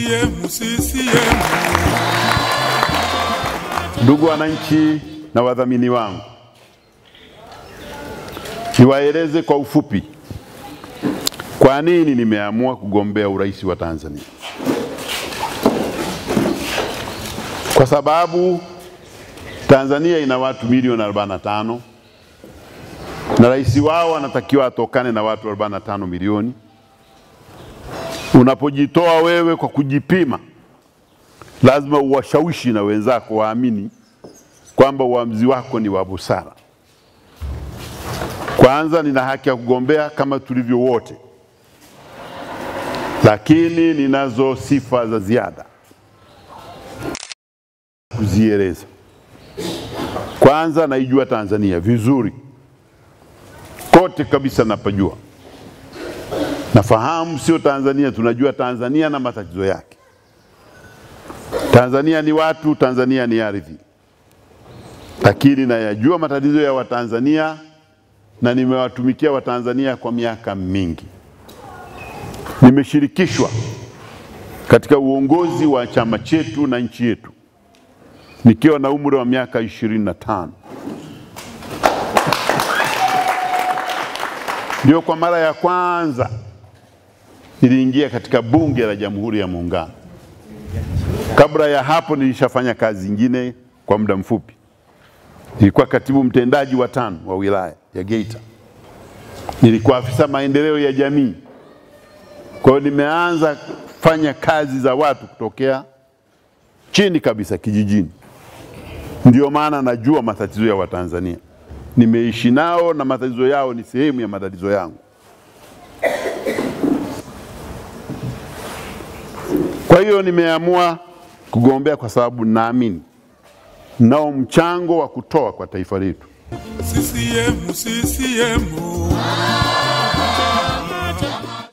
CCM, CCM. Ndugu wananchi na wadhamini wangu, niwaeleze kwa ufupi kwa nini nimeamua kugombea urais wa Tanzania. Kwa sababu Tanzania ina watu milioni 45 na rais wao anatakiwa atokane na watu 45 milioni. Unapojitoa wewe kwa kujipima, lazima uwashawishi na wenzako waamini kwamba uamuzi wako ni wa busara. Kwanza, nina haki ya kugombea kama tulivyo wote, lakini ninazo sifa za ziada kuzieleza. Kwanza, naijua Tanzania vizuri kote kabisa, napajua, nafahamu sio Tanzania, tunajua Tanzania na matatizo yake. Tanzania ni watu, Tanzania ni ardhi, lakini nayajua matatizo ya Watanzania na nimewatumikia Watanzania kwa miaka mingi. Nimeshirikishwa katika uongozi wa chama chetu na nchi yetu nikiwa na umri wa miaka ishirini na tano. Ndio kwa mara ya kwanza niliingia katika Bunge la Jamhuri ya Muungano. Kabla ya hapo nilishafanya kazi zingine kwa muda mfupi. Nilikuwa katibu mtendaji wa tano wa wilaya ya Geita, nilikuwa afisa maendeleo ya jamii. Kwa hiyo nimeanza kufanya kazi za watu kutokea chini kabisa kijijini. Ndio maana najua matatizo ya Watanzania, nimeishi nao na matatizo yao ni sehemu ya matatizo yangu. Kwa hiyo nimeamua kugombea kwa sababu naamini nao mchango wa kutoa kwa taifa letu. CCM, CCM.